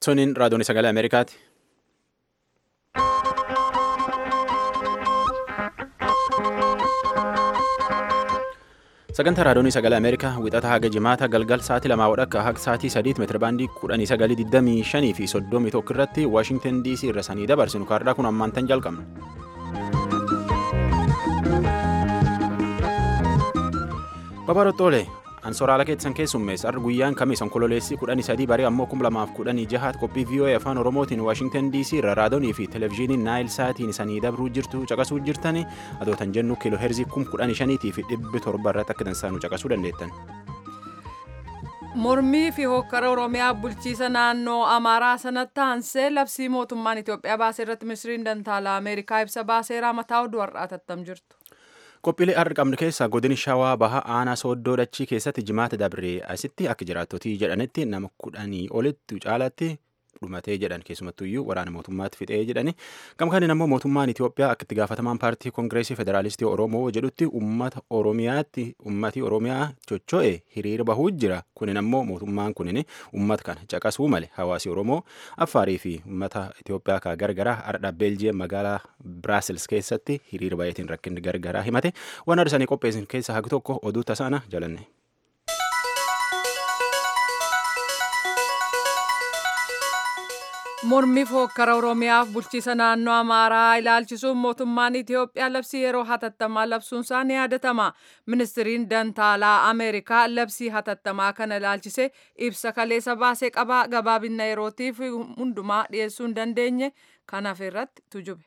Suniin raadiyoon sagalee Ameerikaati. Sagantaa raadiyoon sagalee Ameerikaa wixata haga jimaata galgal sa'aatii lamaa wadhakka haga sa'aatii sadiitti meetira baandii kudhanii sagalii digdamii shanii fi soddomii tokko irratti Waashingtan DC irra sanii dabarsinu kaardaa kun ammaan tan jalqabna. Babarottoolee Ansoraala keessan keessummeessa har'a guyyaan kamiis onkololeessii kudhanii sadii barii ammoo kum lamaaf kudhanii jahaat qophii VOA afaan Oromootiin Waashingtan DC irra raadiyoonii fi televezyiiniin Naayil Saatiin isanii dabruu jirtu caqasuu jirtani adootan jennu kiiloo heerzii kum kudhanii shaniitii fi dhibbi torba irratti akka dansaanu caqasuu dandeettan. Mormii fi hokkara Oromiyaa bulchiisa naannoo Amaaraa sanatti aansee labsii mootummaan Itoophiyaa baasee irratti ministiriin dantaalaa Ameerikaa ibsa baaseeraa mataa oduu har'aa tattam jirtu. Qophiilee har'a qabnu keessaa godini shawaa baha aanaa sooddoo dachii keessatti jimaata dabree asitti akka jiraattotii jedhanitti nama kudhanii olitti caalaatti dhumatee jedhan keessumattuyyuu waraana mootummaatti fixee jedhani gamkaaniin ammoo mootummaan Itoophiyaa akka itti gaafatamaan paartii koongireesii federaalistii Oromoo jedhutti uummata Oromiyaatti uummati Oromiyaa chocho'e hiriira bahuu jira kunin ammoo mootummaan kunin uummata kana caqasuu male hawaasi Oromoo Affaarii fi uummata Itoophiyaa ka gargaraa har'a Beeljiyeem magaalaa Biraasils keessatti hiriira baay'eetiin rakkinni gargaraa himate waan arsanii qopheessin keessaa hagi tokko oduu tasaana jalanne. Mormiif hokkara Oromiyaaf bulchiisa naannoo Amaaraa ilaalchisuun mootummaan Itoophiyaa labsii yeroo hatattamaa labsuunsaa ni yaadatama. Ministiriin Dantaalaa Ameerikaa labsii hatattamaa kana ilaalchisee ibsa kaleessa baasee qabaa gabaabinna yerootiif hundumaa dhiyeessuu hin dandeenye kanaaf irratti tujube.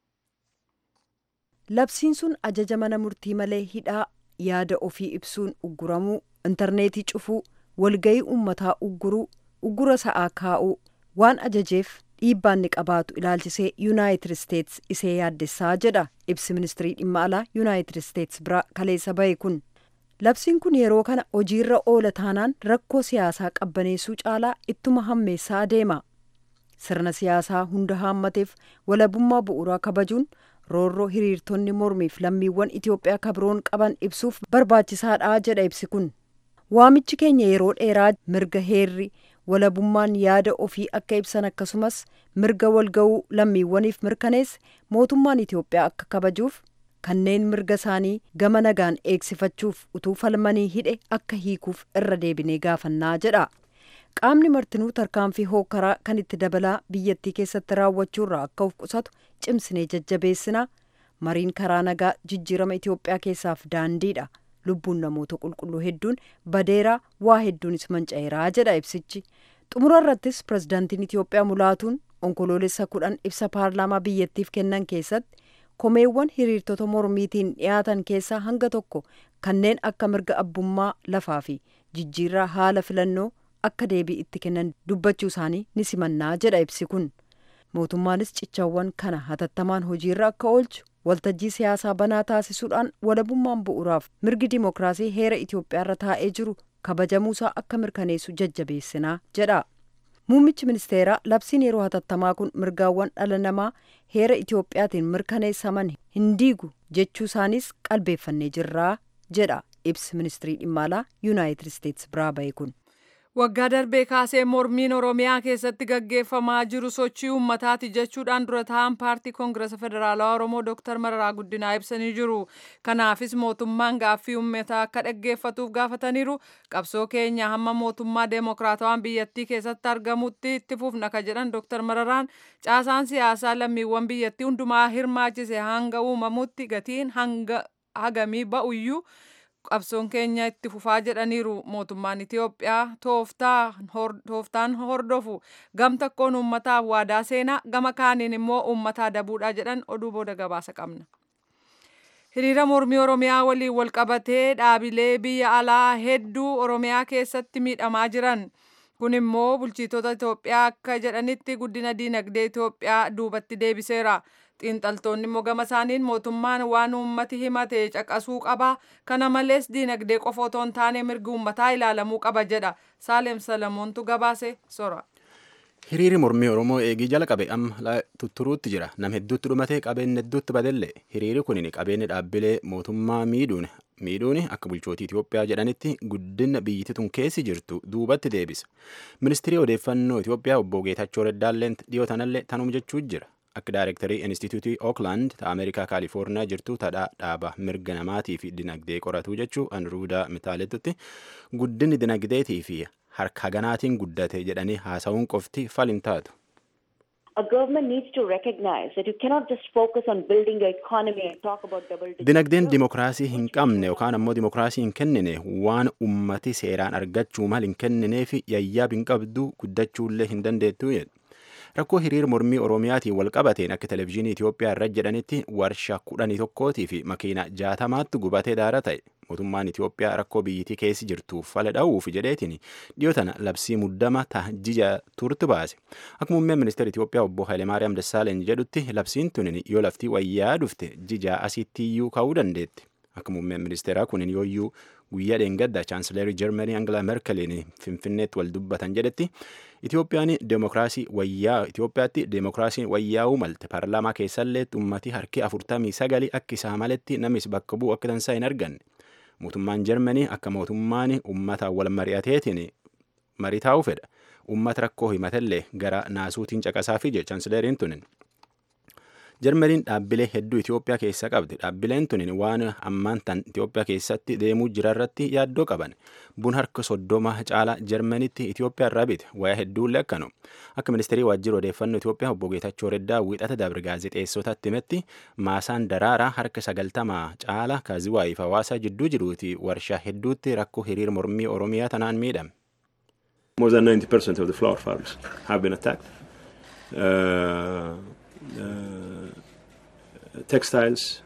Labsiin sun ajaja mana murtii malee hidhaa yaada ofii ibsuun ugguramuu, intarneetii cufuu, walgayii uummataa ugguruu, uggura sa'aa kaa'uu. waan ajajeef dhiibbaan ni qabaatu ilaalchisee yuunaayitid isteets isee yaaddessaa jedha ibsi ministirii dhimma alaa yuunaayitid isteets biraa kaleessa bahe kun labsiin kun yeroo kana hojiirra oola taanaan rakkoo siyaasaa qabbaneessuu caalaa ittuma hammeessaa adeema sirna siyaasaa hunda haammateef walabummaa bu'uuraa kabajuun roorroo hiriirtonni mormiif lammiiwwan itiyoophiyaa kabiroon qaban ibsuuf barbaachisaadha jedha ibsi kun waamichi keenya yeroo dheeraa mirga heerri walabummaan yaada ofii akka ibsan akkasumas mirga walga'uu lammiiwwaniif mirkaneesse mootummaan Itoophiyaa akka kabajuuf kanneen mirga isaanii gama nagaan eegsifachuuf utuu falmanii hidhe akka hiikuuf irra deebinee gaafannaa jedha. Qaamni martinuu tarkaanfii hookkaraa kan itti dabalaa biyyattii keessatti raawwachuurraa akka of qusatu cimsinee jajjabeessina mariin karaa nagaa jijjiirama Itoophiyaa keessaaf daandiidha. lubbuun namoota qulqulluu hedduun badeeraa waa hedduunis manca'eeraa jedha ibsichi xumura irrattis pirezidaantiin itiyoophiyaa mulaatuun onkoloolessa kudhan ibsa paarlaamaa biyyattiif kennan keessatti komeewwan hiriirtota mormiitiin dhiyaatan keessaa hanga tokko kanneen akka mirga abbummaa lafaa fi jijjiirraa haala filannoo akka deebii itti kennan dubbachuu isaanii ni simannaa jedha ibsi kun mootummaanis cichawwan kana hatattamaan hojiirra akka oolchu waltajjii siyaasaa banaa taasisuudhaan walabummaan bu'uuraaf mirgi dimookiraasii heera Itoophiyaarra taa'ee jiru kabajamuusaa akka mirkaneessu jajjabeessinaa jedha. Muummichi ministeeraa labsiin yeroo hatattamaa kun mirgaawwan dhala namaa heera Itoophiyaatiin mirkaneessaman hin diigu jechuu isaanis qalbeeffannee jirraa jedha ibsi ministirii dhimma alaa yuunaayitid isteets biraa bahe kun. Waggaa darbee kaasee mormiin Oromiyaa keessatti gaggeeffamaa jiru sochii uummataati jechuudhaan dura ta'an paartii Koongirasa Federaalawaa Oromoo Dr. Mararaa Guddinaa ibsanii jiru. Kanaafis mootummaan gaaffii uummataa akka dhaggeeffatuuf gaafataniiru. Qabsoo keenya hamma mootummaa deemokiraatawaan biyyattii keessatti argamutti itti fufna ka jedhan Dr. Mararaan caasaan siyaasaa lammiiwwan biyyattii hundumaa hirmaachise hanga uumamutti gatiin hanga hagamii ba'uyyuu qabsoon keenya itti fufaa jedhaniiru mootummaan Itiyoophiyaa tooftaan hordofu gam tokkoon uummataaf waadaa seenaa gama kaaniin immoo uummataa dabuudhaa jedhan oduu booda gabaasa qabna. Hiriira mormii Oromiyaa waliin wal qabatee dhaabilee biyya alaa hedduu Oromiyaa keessatti miidhamaa jiran. Kun immoo bulchitoota Itoophiyaa akka jedhanitti guddina diinagdee Itoophiyaa duubatti deebiseera. xiinxaltoonni immoo gama isaaniin mootummaan waan uummati himate caqasuu qaba kana malees diinagdee qofa otoo hin taane mirgi uummataa ilaalamuu qaba jedha saaleem salamoontu gabaase sora. Hiriiri mormii Oromoo eegii jala qabe amma tutturuutti jira. Nam hedduutti dhumatee qabeenya hedduutti badellee. Hiriiri kun qabeenya dhaabbilee mootummaa miidhuun miidhuun akka bulchootii Itoophiyaa jedhanitti guddina biyyittii tun keessi jirtu duubatti deebisa. Ministirii odeeffannoo Itoophiyaa obbo Geetachoo Reddaalleen dhiyoo tanallee tanum jechuu jira. Akka daayirektarii Inistituutii Ookland ta Ameerikaa Kaalifoorniyaa jirtu tadhaa dhaaba mirga namaatii fi dinagdee qoratu jechuu Anruudaa Mitaalettutti guddinni dinagdeetii fi harka ganaatiin guddate jedhanii haasa'uun qofti falin taatu. A government needs to recognize that you cannot just focus on building your economy and talk about double digit Dinagdeen dimokiraasii hin qabne yookaan ammoo dimokiraasii hin kennine waan ummati seeraan argachuu mal hin kenninee fi yayyaab hin qabdu guddachuullee hin dandeettu jedhu. Rakkoo hiriir mormii Oromiyaatiin wal qabateen akka televezyiinii Itoophiyaa irra jedhanitti warshaa kudhanii tokkootii fi makiina jaatamaatti gubatee daara ta'e. Mootummaan Itoophiyaa rakkoo biyyittii keessi jirtuuf fala dha'uuf jedheetiin dhiyoo tana labsii muddama taajija turtu baase. Akka muummeen ministeera Itoophiyaa obbo Hayilemaariyaam Dassaaleny jedhutti labsiin tunin yoo laftii wayyaa dhufte jijaa asitti iyyuu ka'uu dandeetti. Akka muummeen ministeeraa kunin yooyyuu guyyaa dheengadda chaansileerii Jarmanii Angela Merkeliin Finfinneetti wal dubbatan jedhetti Itoophiyaan deemokiraasii wayyaa Itoophiyaatti deemokiraasiin wayyaa'uu malte paarlaamaa keessallee ummati harki afurtamii sagali akka isaa maletti namis bakka bu'u akka dansaa hin arganne. Mootummaan Jarmanii akka mootummaan ummata wal mari'ateetiin marii taa'uu fedha. Ummata rakkoo himatellee gara naasuutiin caqasaa fi chaansileeriin tunin. Jarmaniin dhaabbilee hedduu Itoophiyaa keessa qabdi. Dhaabbileen tunin waan ammaan tan Itoophiyaa keessatti deemuu jirarratti yaaddoo qaban. Bun harka soddoma caala Jarmaniitti Itoophiyaa irraa bite. Wayaa hedduullee akkanu. Akka ministeerii waajjira odeeffannoo Itoophiyaa obbo Geetachoo Reddaa wiixata dabre gaazexeessotatti himetti maasaan daraaraa harka sagaltamaa caala kaaziwaayiif hawaasa jidduu jiruuti warshaa hedduutti rakkoo hiriir mormii Oromiyaa tanaan miidhame. More than 90% of the flower farms have been attacked. Uh, uh, textiles,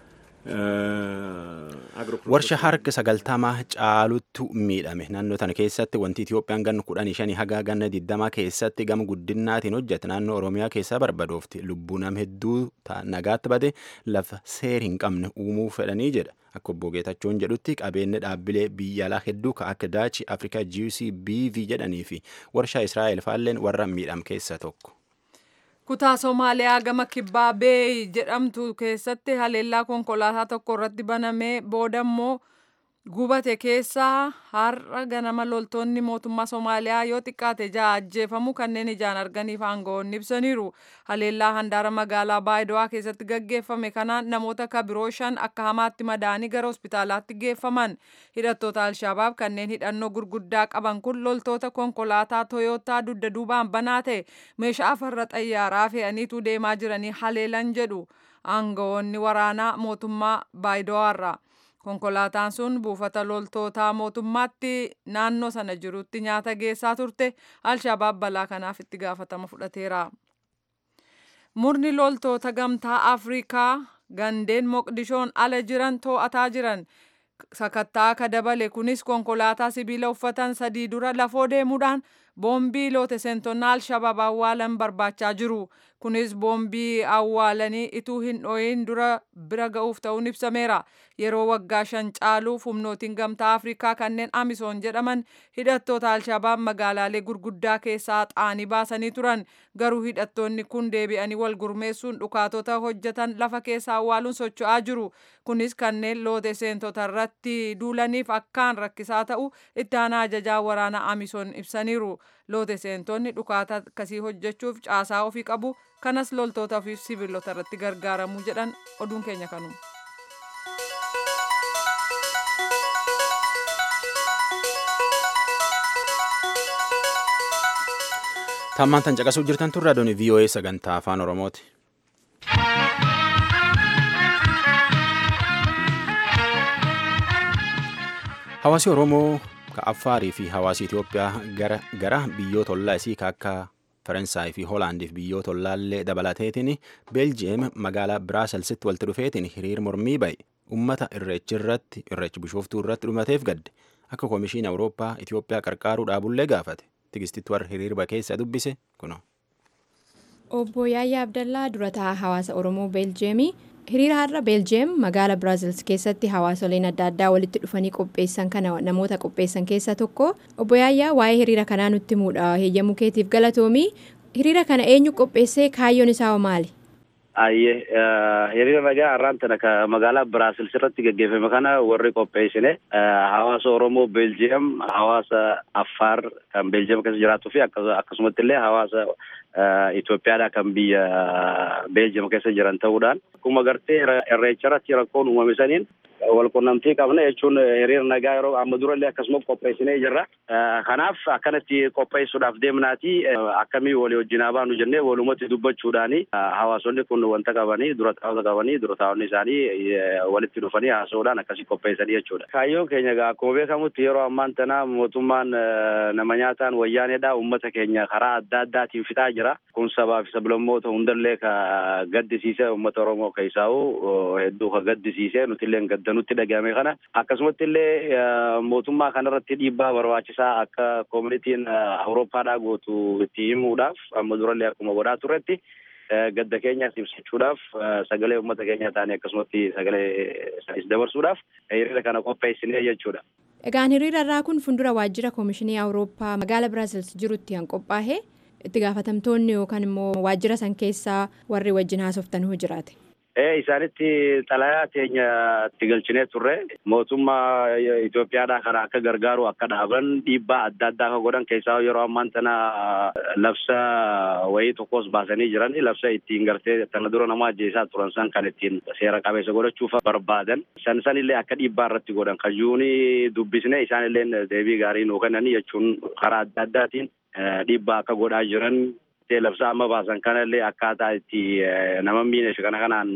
warsha harka sagaltamaa caaluttu miidhame naannoo tana keessatti wanti Itoophiyaan ganna kudhanii shanii haga ganna digdamaa keessatti gama guddinnaatiin hojjete naannoo Oromiyaa keessaa barbadoofti lubbuu nam hedduu nagaatti bade lafa seer hin qabne uumuu fedhanii jedha akka obbo Geetachoon jedhutti qabeenya dhaabbilee biyya alaa hedduu ka akka daachi Afrikaa GC BV jedhanii fi warshaa Israa'el faalleen warra miidham keessaa tokko. kutaa somaaliyaa gama kibbaa beey jedhamtu keessatti haleellaa konkolaataa tokko irratti banamee booda immoo gubate keessaa har'a ganama loltoonni mootummaa somaaliyaa yoo xiqqaate ja'a ajjeefamu kanneen ijaan arganiif aangawoonni ibsaniiru haleellaa handaara magaalaa baayido'aa keessatti gaggeeffame kanaan namoota kabiroo shan akka hamaatti madaanii gara hospitaalaatti geeffaman hidhattoota alshabaab kanneen hidhannoo gurguddaa qaban kun loltoota konkolaataa toyootaa dugda duubaan banaa ta'e meeshaa farra xayyaaraa fe'aniitu deemaa jiranii haleelan jedhu aangawoonni waraanaa mootummaa baayido'aarra. konkolaataan sun buufata loltootaa mootummaatti naannoo sana jirutti nyaata geessaa turte alshabaab balaa kanaaf itti gaafatama fudhateera. murni loltoota gamtaa afrikaa gandeen moqdishoon ala jiran to'ataa jiran sakattaa akka dabale kunis konkolaataa sibiila uffatan sadii dura lafoo deemuudhaan boombii loote seentonna alshabaab awwaalan barbaachaa jiru kunis boombii awwaalanii ituu hin dhoyin dura bira ga'uuf ta'uun ibsameera yeroo waggaa shan caaluuf humnootiin gamtaa afrikaa kanneen amisoon jedhaman hidhattoota alshabaab magaalaalee gurguddaa keessaa xaanii baasanii turan garuu hidhattoonni kun deebi'anii wal gurmeessuun dhukaatota hojjetan lafa keessa awwaaluun socho'aa jiru kunis kanneen loote seentota irratti duulaniif akkaan rakkisaa ta'u itti aanaa ajajaa waraanaa amisoon ibsaniiru loote seentonni dhukaata akkasii hojjechuuf caasaa ofii qabu kanas loltoota fi sibiilota irratti gargaaramuu jedhan oduun keenya kanu. Tammaan tan caqasuu jirtan turre adooni VOA sagantaa afaan Oromooti. Hawaasi Oromoo ka Affaarii fi hawaasi Itoophiyaa gara gara biyyoota ollaa isii ka akka Faransaay fi Hoolaandiif biyyoota ollaallee dabalateetiin Beeljiyeem magaalaa Biraaselsitti walitti dhufeetiin hiriir mormii ba'e ummata irreechi irratti irreechi bishooftuu irratti dhumateef gadde akka koomishiin Awurooppaa Itoophiyaa qarqaaruu dhaabullee gaafate tigistitti warra hiriirba keessa dubbise kuno. Obbo Yaayyaa Abdallaa durataa hawaasa Oromoo Beeljiyeemii hiriira har'a Beeljiyeem magaala Biraazils keessatti hawaasoleen adda addaa walitti dhufanii qopheessan kana namoota qopheessan keessaa tokko obbo Yaayyaa waa'ee hiriira kanaa nutti himuudha heeyyamuu keetiif galatoomii hiriira kana eenyu qopheessee kaayyoon isaa maali? Ayyee hiriira nagaa har'aan tana ka magaalaa Biraasils irratti gaggeeffame kana warri qopheessine hawaasa Oromoo Beeljiyeem hawaasa Affaar kan Beeljiyeem keessa jiraatuu fi akkasumatti illee hawaasa Itoophiyaadhaa kan biyya Beeljiyeem keessa jiran ta'uudhaan akkuma gartee irreecha irratti rakkoon uumame saniin wal qunnamtii qabna jechuun hiriira nagaa yeroo amma durallee akkasuma qopheessinee jirra. Kanaaf akkanatti qopheessuudhaaf deemnaati akkamii walii wajjin haa baanu jennee walumatti dubbachuudhaani hawaasonni kun wanta qabanii dura taa'ota qabanii dura taa'onni isaanii walitti dhufanii haasa'uudhaan akkasii qopheessanii jechuudha. Kaayyoon keenya egaa akkuma beekamutti yeroo ammaan tana mootummaan nama nyaataan wayyaaneedha uummata keenya karaa adda addaatiin fixaa jira. Kun sabaa fi sablammoota hundallee ka gaddisiise uummata Oromoo keessaa'u hedduu ka gaddisiise nutillee gadda nutti dhagahame kana akkasumatti illee mootummaa kanarratti dhiibbaa barbaachisaa akka koomunitiin awurooppaadhaa gootu itti himuudhaaf amma durallee akkuma godhaa turretti gadda keenyaas ibsachuudhaaf sagalee uummata keenyaa ta'anii akkasumatti sagalee isaaniis dabarsuudhaaf hiriira kana qopheessinee jechuudha. Egaan hiriira irraa kun fuuldura waajjira koomishinii awurooppaa magaala Biraazils jirutti kan qophaa'e itti gaafatamtoonni yookaan immoo waajjira san keessaa warri wajjin haasoftanuu jiraate. Ee isaanitti xalayaa teenya itti galchinee turre mootummaa Itoophiyaadhaa kana akka gargaaru akka dhaaban dhiibbaa adda addaa akka godhan keessaa yeroo ammaan tana labsa wayii tokkos baasanii jiran labsa ittiin gartee tana dura nama ajjeesaa turan san kan ittiin seera qabeessa godhachuuf barbaadan san san illee akka dhiibbaa irratti godhan kajuuni dubbisne isaan illee deebii gaarii nuu kennanii jechuun karaa adda addaatiin dhiibbaa akka godhaa jiran labsaa amma baasan kanallee akkaataa itti nama miine kana kanaan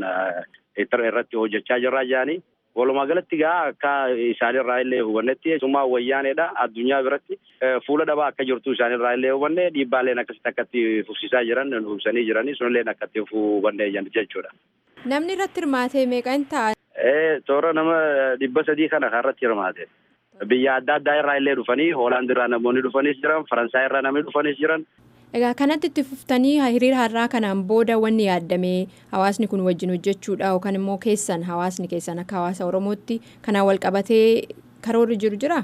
irratti hojjechaa jirraa jiranii walumaa galatti gaa akka isaanirraa illee hubannetti summaa wayyaaneedha addunyaa biratti fuula dhabaa akka jirtu isaanirraa illee hubanne dhiibbaaleen akkasitti akkatti fufsiisaa jiran hubsanii jiranii sunillee akkatti hubanne jechuudha. Namni irratti hirmaate meeqa hin ta'a? Toora nama dhibba sadii kana kan irratti hirmaate. Biyya adda addaa irraa illee dhufanii Hoolaand irraa namoonni dhufanis jiran Faransaay irraa namni dhufanis jiran Egaa kanatti itti fuftanii hiriira har'aa kanaan booda wanni yaadame hawaasni kun wajjin hojjechuudha yookaan immoo keessan hawaasni keessan akka hawaasa Oromootti kanaan wal qabatee karoorri jiru jira?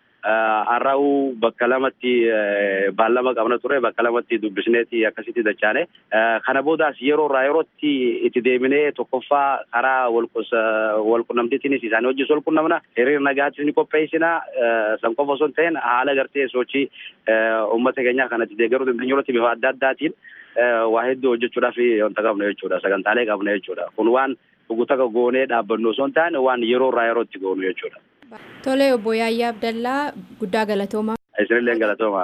Har'aa'uu bakka lamatti baallama qabna ture bakka lamatti dubbisneeti akkasitti dachaane kana boodaas yeroo irraa yerootti itti deebinee tokkoffaa karaa walqunnamtiitiinis isaanii wajjin wal qunnamna hiriira nagaattis ni qopheessina san qofa osoo hin ta'in haala gartee sochii uummata keenyaa kanatti deeggaruu dandeenyuurratti bifa adda addaatiin waa hedduu hojjechuudhaaf wanta qabna jechuudha sagantaalee qabna jechuudha kun waan dhugutaka goonee dhaabbannu osoo hin taane waan yeroo irraa yerootti goonu jechuudha. Tole obbo Yaayyaa Abdallaa guddaa galatooma. Isinillee galatooma.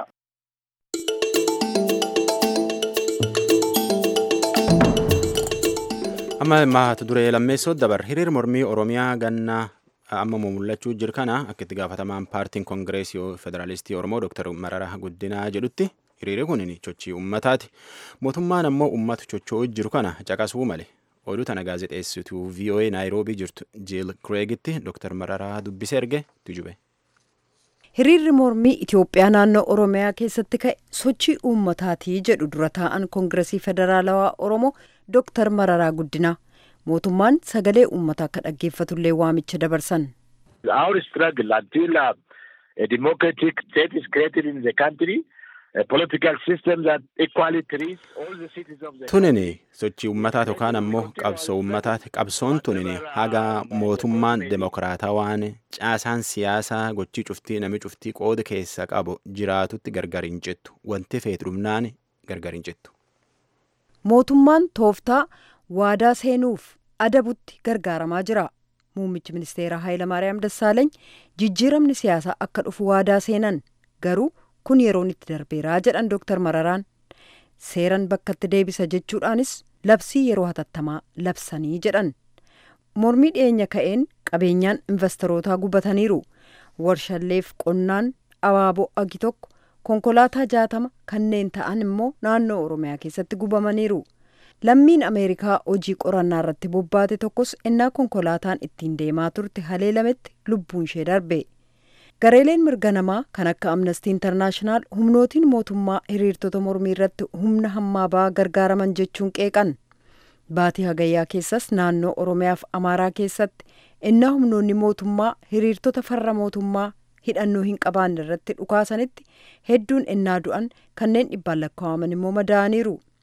amma maata duree lammeessoo dabar hiriir mormii oromiyaa gannaa amma mul'achuu jiru kana akka itti gaafatamaan paartiin koongireesii federaalistii oromoo dooktar mararaa guddinaa jedhutti hiriirri kun sochii uummataati mootummaan ammoo uummata chocho'uu jiru kana caqasuu male oduu tana gaazexeessituu voa naayiroobii jirtu jiil kireegitti dooktar mararaa dubbisee erge tujube. hiriirri mormii itiyoophiyaa naannoo oromiyaa keessatti ka'e sochii uummataati jedhu dura taa'an koongiresii federaalawaa oromoo dooktar mararaa guddinaa mootummaan sagalee uummataa akka dhaggeeffatullee waamicha dabarsan. Our struggle until uh, a democratic state is created in the country, a political system that equally treats all the citizens of the tunini sochii uummataa yookaan ammoo qabsoo uummataati qabsoon tunini haga mootummaan demokiraatawaan caasaan siyaasaa gochii cuftii nami cuftii qooda keessa qabu jiraatutti gargar hin jettu wanti feetu dhumnaan gargar hin jettu. mootummaan tooftaa waadaa seenuuf adabutti gargaaramaa jira muummichi ministeeraa Hayilamaariyaam Dassaaleeny jijjiiramni siyaasaa akka dhufu waadaa seenan garuu kun yeroon itti darbeeraa jedhan Dooktar Mararaan seeran bakkatti deebisa jechuudhaanis labsii yeroo hatattamaa labsanii jedhan mormii dhiyeenya ka'een qabeenyaan investorootaa gubataniiru warshalleef qonnaan abaaboo agi tokko konkolaataa jaatama kanneen ta'an immoo naannoo oromiyaa keessatti gubamaniiru lammiin ameerikaa hojii qorannaa irratti bobbaate tokkos innaa konkolaataan ittiin deemaa turte haleelametti lubbuun ishee darbe gareeleen mirga namaa kan akka amnestii intarnaashinaal humnootiin mootummaa hiriirtota mormii irratti humna hammaa ba'aa gargaaraman jechuun qeeqan baatii hagayyaa keessas naannoo oromiyaaf amaaraa keessatti innaa humnoonni mootummaa hiriirtota farra mootummaa hidhannoo hin qabaanne irratti dhukaasanitti hedduun innaa du'an kanneen dhibbaan lakkaa'aman immoo madaa'aniiru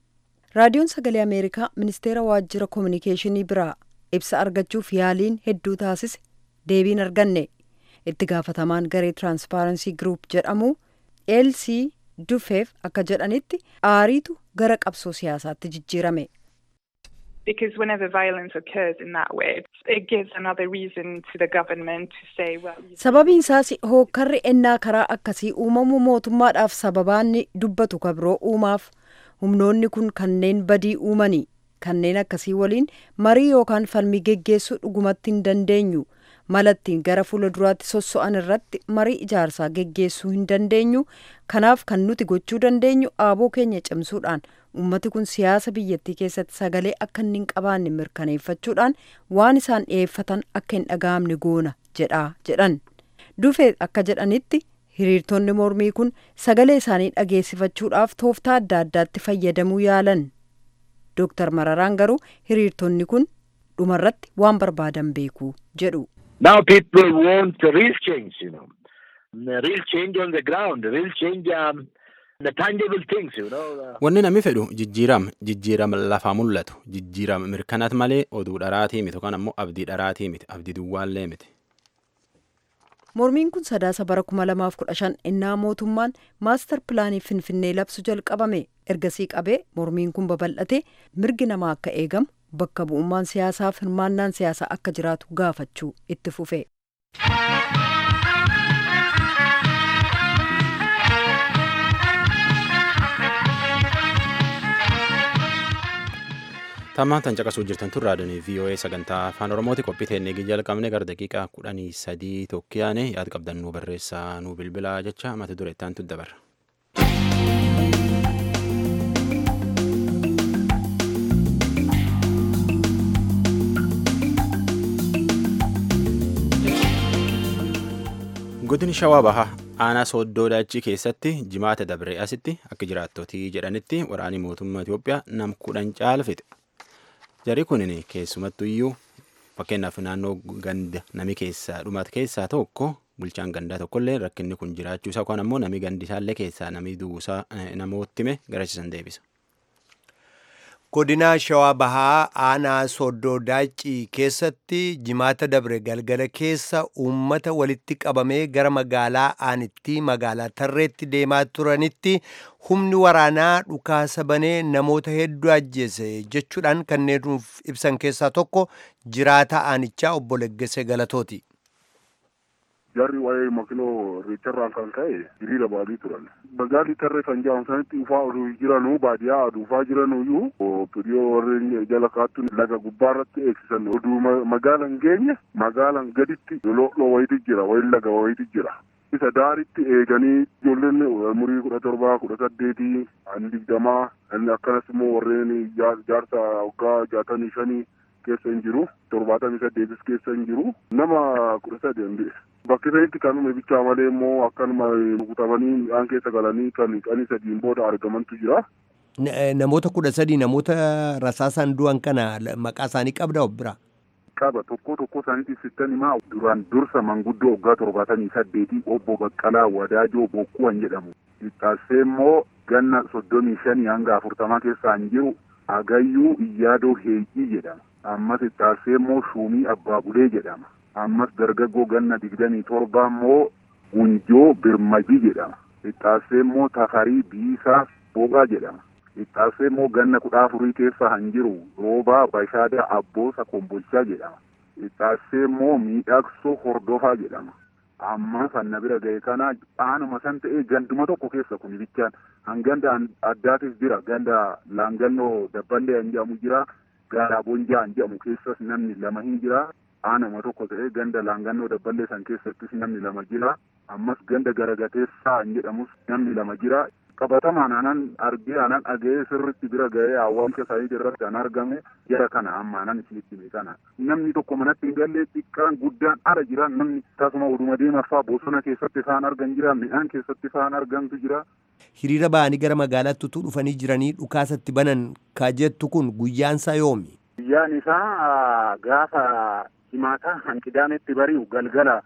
raadiyoon sagalee ameerikaa ministeera waajjira koominikeeshinii biraa ibsa argachuuf yaaliin hedduu taasise deebiin arganne itti gaafatamaan garee tiraanspaaransii giruup jedhamu eelsii dufeef akka jedhanitti aariitu gara qabsoo siyaasaatti jijjiirame. Because whenever violence occurs in that way, it gives another reason to the government to say, well... Sababiin isaas hookkarri ennaa karaa akkasii uumamu mootummaadhaaf sababaanni dubbatu kabiroo uumaaf humnoonni kun kanneen badii uumanii kanneen akkasii waliin marii yookaan falmii geggeessuu dhugumatti hin dandeenyu malattiin gara fuula duraatti sosso'an irratti marii ijaarsaa geggeessuu hin dandeenyu kanaaf kan nuti gochuu dandeenyu aaboo keenya cimsuudhaan ummati kun siyaasa biyyattii keessatti sagalee akka inni hin qabaanne mirkaneeffachuudhaan waan isaan dhiyeeffatan akka hin dhaga'amne goona jedhaa jedhan dufee akka jedhanitti hiriirtonni mormii kun sagalee isaanii dhageessifachuudhaaf tooftaa adda addaatti fayyadamuu yaalan dooktar mararaan garuu hiriirtonni kun dhumarratti waan barbaadan beeku jedhu. Now people want real change, you know, real change on the ground, real change, um, the tangible things, you know. Wanni namni fedhu jijjiirama jijjiirama lafaa mul'atu jijjiirama mirkanaat malee oduu dharaatii miti yookaan ammoo abdii dharaatii miti abdii duwwaallee miti. mormiin kun sadaasa bara kuma lamaaf kudha shan innaa mootummaan maastar pilaanii finfinnee labsu jalqabame ergasii qabee mormiin kun babal'ate mirgi namaa akka eegamu bakka bu'ummaan siyaasaaf hirmaannaan siyaasaa akka jiraatu gaafachuu itti fufe. Tammaan tan caqasuu jirtan tun raadiyoon VOA sagantaa afaan Oromooti qophii teennee jalqabne gara daqiiqaa kudhanii sadii tokkiyaane yaada qabdan nuu barreessaa nuu bilbilaa jecha mata duree itti aantu dabarra. godini shawaa bahaa aanaa sooddoo daachii keessatti jimaata dabree asitti akka jiraattotii jedhanitti waraanii mootummaa Itoophiyaa nam kudhan caalfite. Jarri kunin keessumattu iyyuu fakkeenyaaf naannoo ganda nami keessaa dhumate keessaa tokko bulchaan gandaa tokkollee rakkinni kun jiraachuu isaa yookaan ammoo nami gandisaallee keessaa nami duusaa namootti hime garasiisan deebisa. godina shawaa bahaa aanaa sooddoo daacii keessatti jimaata dabre galgala keessa uummata walitti qabamee gara magaalaa aanitti magaalaa tarreetti deemaa turanitti humni waraanaa dhukaasa banee namoota hedduu ajjeese jechuudhaan kanneen nuuf ibsan keessaa tokko jiraata aanichaa obbo Leggese Galatooti. jarri waa'ee makinoo reecharraan kan ka'e hiriira baadii turan. Magaalli tarree kan jedhamu sanitti dhufaa oduu jiranuu baadiyyaa dhufaa jiranuyyuu piriyoo warreen jala kaattuun laga gubbaarratti eegsisan oduu magaalan geenye magaalan gaditti loloo wayiti jira wayi laga wayiti jira. Isa daaritti eeganii ijoolleen umurii kudha torbaa kudha saddeetii ani digdamaa akkanas immoo warreen jaarsa waggaa jaatamii shanii keessa hin jiru torbaatamii saddeetis keessa hin jiru nama kudha sadii bakki sanitti kan uume bichaa malee immoo akkanuma rukutamanii midhaan keessa galanii kan qanii sadiin booda argamantu jira. Namoota kudha sadii namoota rasaasaan du'an kana maqaa isaanii qabda bira. Qaba tokko tokko isaaniitiif sittan himaa duraan dursa manguddoo waggaa torbaatamii saddeetii obbo Baqqalaa Wadaajoo Bokkuwan jedhamu. Ixxaassee immoo ganna soddomii shanii hanga afurtamaa keessaan jiru Agayyuu Iyyaadoo Heeyyii jedhama. Ammas ixxaassee immoo Shuumii Abbaabulee jedhama. ammas dargaggoo ganna digdamii torba immoo Gunjoo Birmajii jedhama. Ixxaassee immoo Tafarii Biisaa Booqaa jedhama. Ixxaassee immoo ganna kudha afurii keessa han jiru Roobaa Bashaadaa Abboosa Kombolchaa jedhama. Ixxaassee immoo Miidhagsoo Hordofaa jedhama. Amma sanna bira ga'e kana aanuma san ta'ee ganduma tokko keessa kun bichaan hanganda addaatis jira ganda laangannoo dabballee han jedhamu jira gaaraa bonjaa han jedhamu keessas namni lama hin jira aanuma tokko ta'ee ganda laangannoo dabballee san keessattis namni lama jira ammas ganda garagateessaa han jedhamus namni lama jira qabatamaan anan argee anan dhaga'ee sirritti bira ga'ee awwaalcha isaanii irratti an argame jara kana amma anan isinitti hime kana namni tokko manatti hin gallee xiqqaan guddaan ala jira namni tasuma oduma deemaffaa bosona keessatti isaan argan jira midhaan keessatti isaan argantu jira. Hiriira ba'anii gara magaalaatti utuu dhufanii jiranii dhukaasatti banan ka jettu kun guyyaansaa yoomi? Guyyaan isaa gaafa himaataa hanqidaametti bari'u galgala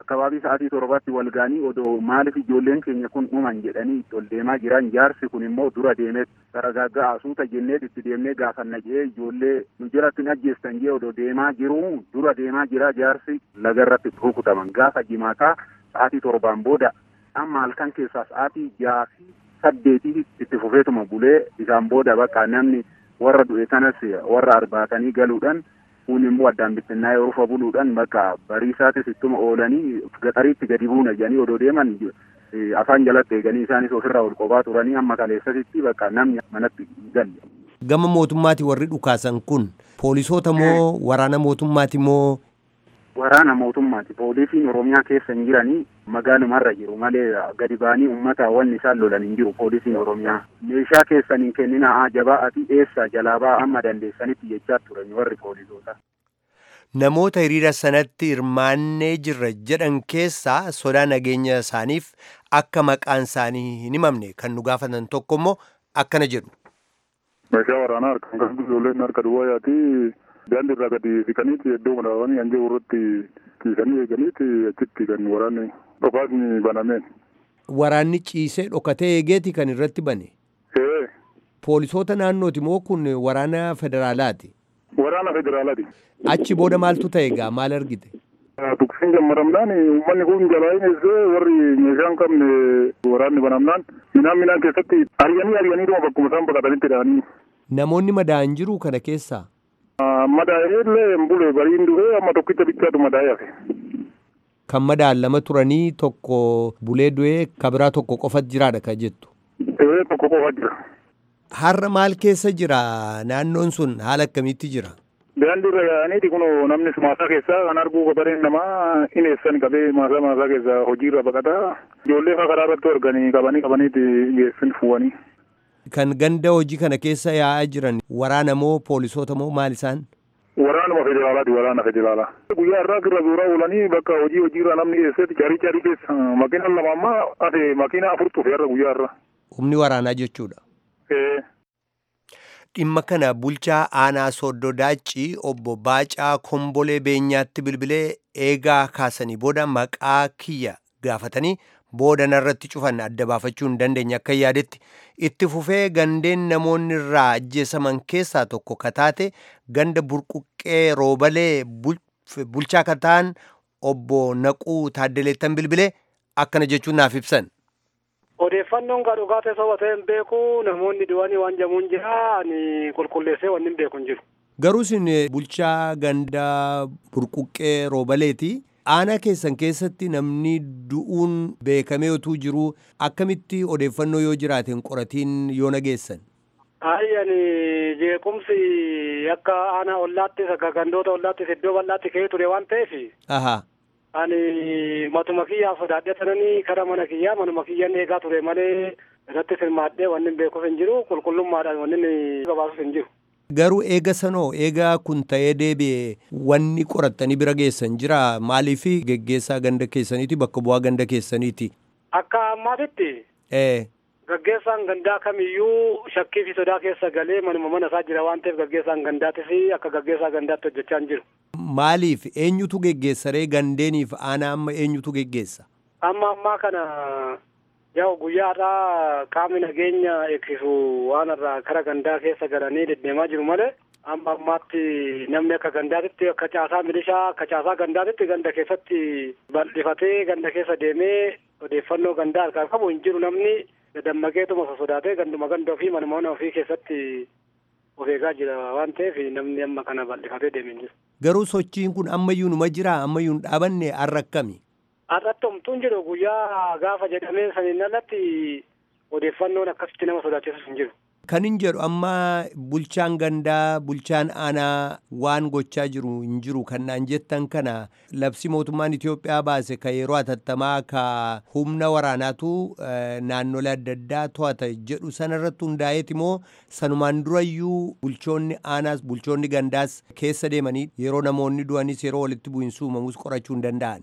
akkabaabii sa'aatii torbaatti wal ga'anii odoo maaliif ijoolleen keenya kun dhuman jedhanii itti ol deemaa jiran jaarsi kun immoo dura deemee saragaggaa asuuta jennee itti deemnee gaafanna jee ijoollee nu jalatti hin ajjeestan jee odoo deemaa jiru dura deemaa jira jaarsi lagarratti rukutaman gaafa jimaataa sa'aatii torbaan booda amma halkan keessaa sa'aatii jaha fi saddeetii itti fufeetuma bulee isaan booda bakka namni warra du'e kanas warra arbaatanii galuudhaan kun immoo addaan bittinnaa yoo rufa buluudhaan bakka bariisaatis ittuma oolanii gaxariitti gadi buuna jedhanii odoo deeman afaan jalatti eeganii isaanis ofirraa ol qophaa turanii amma kaleessasitti bakka namni manatti galle. Gama mootummaati warri dhukaasan kun poolisoota moo waraana mootummaati moo waraana mootummaati poolisiin oromiyaa keessa hin jiranii magaalumarra jiru malee gadi ba'anii ummata wanni isaan lolan hin jiru poolisiin oromiyaa meeshaa keessan hin kennina jabaa ati eessa jalaa ba'aa amma dandeessanitti jechaa turan warri poolisoota. Namoota hiriira sanatti hirmaannee jirra jedhan keessaa sodaa nageenya isaaniif akka maqaan isaanii hin himamne kan nu gaafatan tokko immoo akkana jedhu. Meeshaa waraanaa harkaan kan ijoolleen harka duwwaa yaati daandii irraa gadi siqaniiti iddoo madaawanii hanjii irratti ciisanii eeganiiti achitti kan waraanni dhukaasni banameen. Waraanni ciisee dhokatee eegeeti kan irratti bane. Poolisoota naannooti moo kun waraana federaalaati? Waraana federaalaati. Achi booda maaltu ta'e egaa maal argite? Tuksiin jammaramnaan uummanni kun jalaa hin eessee warri meeshaa hin qabne waraanni banamnaan minaan minaan keessatti ari'anii ari'anii dhuma bakkuma isaan baqatanitti dhahanii. Namoonni madaa'an jiru kana keessaa? Madaa'ee illee hin bule bariin dhufee amma tokkicha bichaatu madaa'ee hafe. Kan madaa'an lama turanii tokko bulee du'ee kabiraa tokko qofa jiraadha kan jettu. Ee tokko qofa jira. Har'a maal keessa jira naannoon sun haala akkamiitti jira? Daandii irra yaa'aniiti kun namni maasaa keessaa kan arguu gabareen namaa ineessan qabee maasaa maasaa keessaa hojiirra baqataa ijoollee faa karaa irratti arganii qabanii qabaniiti geessin fuwanii. Kan ganda hojii kana keessa yaa'aa jiran waraana moo poolisoota moo maal isaan? Waraanuma federaalaati waraana federaalaa. Guyyaa irraa irra zuuraa oolanii bakka hojii hojiirra namni keessatti carii carii keessa makiina lama ammaa ate makiina afur tufe irra guyyaa irra. Humni waraanaa jechuudha. Dhimma kana bulchaa aanaa Sooddoo Daaccii obbo Baacaa Kombolee Beenyaatti bilbilee eegaa kaasanii booda maqaa kiyya gaafatanii booda narratti cufan adda baafachuu hin dandeenye akka yaadetti itti fufee gandeen namoonni irraa ajjeesaman keessaa tokko kataate ganda burquqqee roobalee bulchaa kataan obbo Naquu Taaddeleettan bilbilee akkana jechuun naaf ibsan. Odeeffannoon kan dhugaa ta'e soba ta'e hin beeku namoonni du'anii waan jamuun jira ani qulqulleessee wanni hin beeku hin jiru. Garuu isin bulchaa ganda burquqqee roobaleeti. Aanaa keessan keessatti namni du'uun beekamee otuu jiru akkamitti odeeffannoo yoo jiraate hin qoratiin yoo nageessan? Ayi ani jeequmsi akka aanaa ollaattis akka gandoota ollaattis iddoo bal'aatti ka'ee ture waan ta'eef. Ahaa. ani matuma kiyyaa sodaadhee sananii kara mana kiyyaa manuma kiyyaan eegaa ture malee irratti hirmaadhee wanni beekuuf hin jiru qulqullummaadhaan wanni gabaasuuf hin jiru. Garuu eega sanoo eegaa kun ta'ee deebi'e wanni qorattanii bira geessan jira maaliif geggeessaa ganda keessaniiti bakka bu'aa ganda keessaniiti. Akka ammaatitti. Ee. Gaggeessaan gandaa kamiyyuu shakkii fi sodaa keessa galee manuma mana isaa jira waan ta'eef gaggeessaan gandaattis akka gaggeessaa gandaatti hojjechaa hin jiru. Maaliif eenyutu geggeessaree gandeeniif aanaa amma eenyutu geggeessa? Amma ammaa kana yaa guyyaa irraa qaamni nageenya eegsisu waan irraa kara gandaa keessa galanii deddeemaa jiru malee amma ammaatti namni akka gandaatitti akka caasaa milishaa akka caasaa gandaatitti ganda keessatti bal'ifatee ganda keessa deemee odeeffannoo gandaa harkaa qabu hin jiru namni dammaqeetuma sodaatee ganduma ganda ofii manuma mana ofii keessatti of eegaa jira waan ta'eef namni amma kana bal'ifatee deemee jiru. Garuu sochiin kun ammayyuu numa jira ammayyuu hin dhaabanne har'a akkami? Har'atti homtuun jiru guyyaa gaafa jedhamee saniin alatti odeeffannoon akkasitti nama sodaachisus hin jiru. Kan hin jedhu amma bulchaan gandaa bulchaan aanaa waan gochaa jiru hin jiru kan naan jettan kana labsi mootummaan Itoophiyaa baase ka yeroo atattamaa ka humna waraanaatu naannolee adda addaa to'ata jedhu sanarratti hundaa'eeti moo sanumaan durayyuu bulchoonni aanaas bulchoonni gandaas keessa deemanii yeroo namoonni du'anis yeroo walitti bu'iinsi uumamus qorachuu hin danda'an.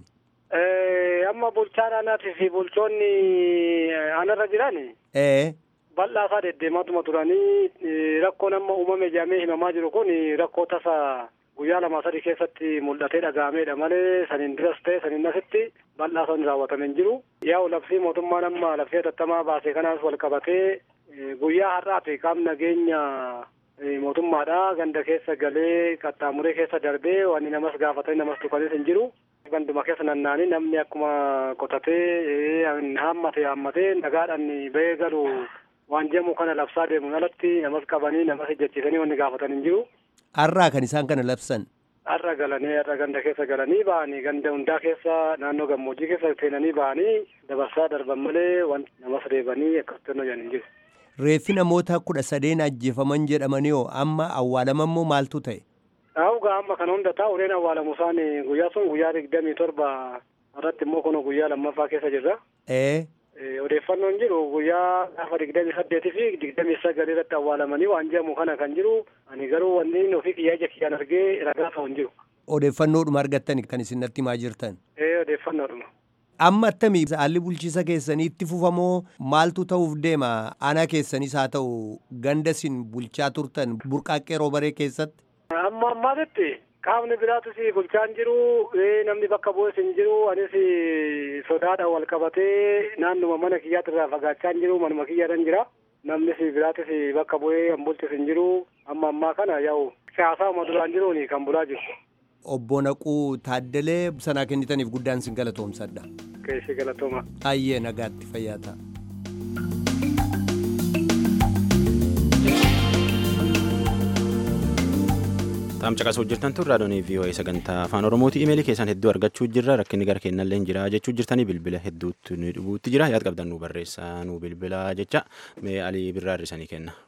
Amma bulchaan aanaatii fi bulchoonni aanarra jiran. bal'aa isaa deddeemaatuma turanii rakkoon amma uumame jedhamee himamaa jiru kun rakkoo tasa guyyaa lama sadii keessatti mul'atee dhaga'ameedha malee saniin duras ta'e saniin asitti bal'aa son raawwatame hin jiru. Yaa'u labsii mootummaan amma labsii hatattamaa baase kanaas wal qabatee guyyaa har'aati qaamni nageenya mootummaadha ganda keessa galee qaxxaamuree keessa darbee wanni namas gaafatanii namas tuqanis hin jiru. Ganduma keessa nannaanii namni akkuma qotatee haammate haammatee nagaadhaan bahee galu waan jedhamu kana labsaa deemuun alatti namas qabanii namas ejjechiisanii wanni gaafatan hin jiru. Har'aa kan isaan kana labsan. Har'a galanii har'a ganda keessa galanii ba'anii ganda hundaa keessa naannoo gammoojjii keessa seenanii ba'anii dabarsaa darban malee wanti namas reebanii akkasitti hojjan hin jiru. Reeffi namoota kudha sadeen ajjeefaman jedhamanii hoo amma awwaalaman moo maaltu ta'e? Dhaawugaa amma kana hunda taa'u ureen awwaalamu isaan guyyaa sun guyyaa digdamii torba irratti immoo kun guyyaa lammaffaa keessa jirra. Ee. Odeeffannoon jiru guyyaa gaafa digdamii saddeetii fi digdamii sagalii irratti awwaalamanii waan jedhamu kana kan jiru ani garuu wanni ofii kiyyaa ija kiyyaan argee ragaa ta'u hin jiru. Odeeffannoodhuma argattan kan isin natti himaa jirtan. Ee odeeffannoodhuma. Amma attamii haalli bulchiisa keessanii itti fufamoo maaltu ta'uuf deema aanaa keessanis haa ta'u ganda isin bulchaa turtan burqaaqqee roobaree keessatti. Amma ammaatitti qaamni biraatus bulchaan jiru namni bakka bu'es hin jiru anis sodaadhaan wal qabatee naannuma mana kiyyaatti irraa fagaachaa hin jiru manuma kiyyaadhaan jira namnis biraatis bakka bu'ee kan bulchis hin jiru amma ammaa kana yaa'u siyaasaa uma duraan jiruun kan bulaa jiru. Obbo Naquu Taaddalee sanaa kennitaniif guddaan sin galatoomsadha. Keessi galatooma. Ayyee nagaatti fayyaa ta'a. Taam caqasuu jirtan tun raadiyoonii VOA sagantaa afaan Oromooti. Imeelii keessan hedduu argachuu jirra. Rakkinni gara keenyallee jira jechuu jirtanii bilbila hedduutti nu dhubuutti jira. Yaad qabdan nu barreessaa nu bilbila jecha mee alii birraa hirrisanii kenna.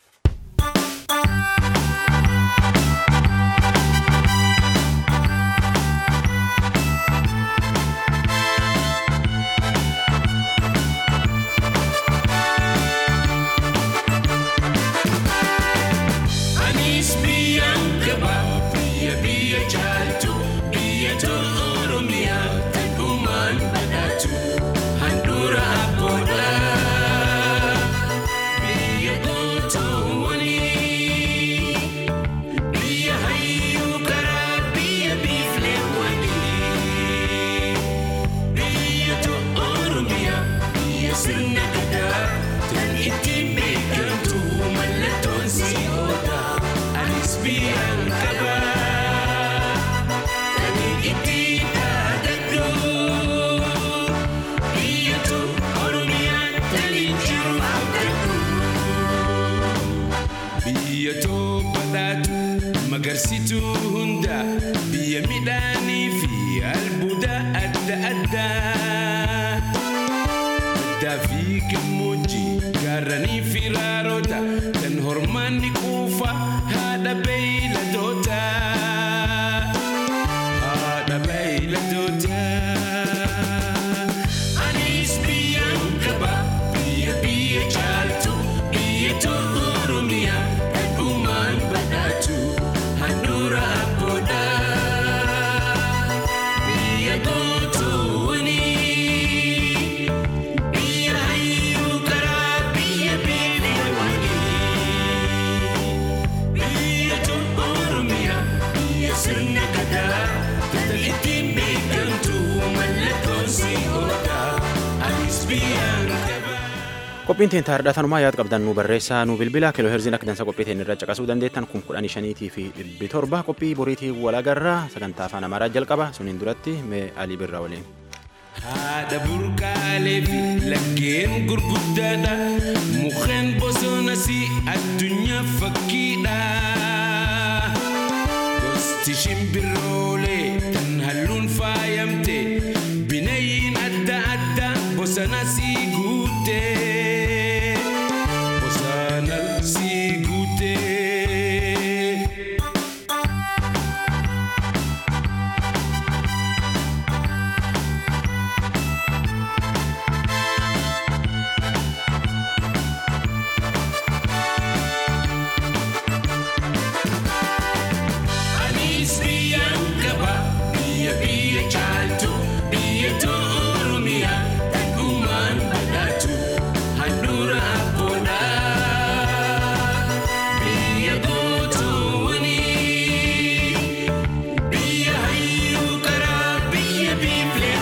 Agarsiituu hunda biyya midhaanii fi albuuda adda addaa. Baddaa fi gammoojjii gaarranii fi raaroota kan hormaanni quufa haadha beeyladoota. Haadha beeyladoota. Anis biyyaan qaba biyya biyya caaltu biyya tolu Oromiyaa kan uumaan badhaatu. handura abboodha biyya gootuuni biyya hayyuu karaa biyya beelewani biyya tolu oromiyaa biyya sirna gadaa kan ittiin beekamtu mallattoon si oola anis biyyaan qaba. Qophiin teen taa'aadha tanumaa yaad qabdan nu barreessaa nu bilbila kiloo herziin akka dansa qophii teen irra caqasuu dandeettan kun kudhanii shaniitii fi dhibbi torba qophii boriitii walagarraa sagantaa afaan amaaraa jalqaba suniin duratti mee alii birraa waliin. Haadha burqaalee fi laggeen gurguddaadha mukkeen bosonas addunyaa fakkiidha. Gosti shimbiroolee kan halluun faayamte bineeyyiin adda addaa bosonas guutte. Bosonas guutte. Anis biyyaan qaba biyya biyya caaltu biyya Oromiyaa kan uumaan badhaatu handhuura abboodha. Biyya gootuuni biyya hayyuu karaa biyya biiflee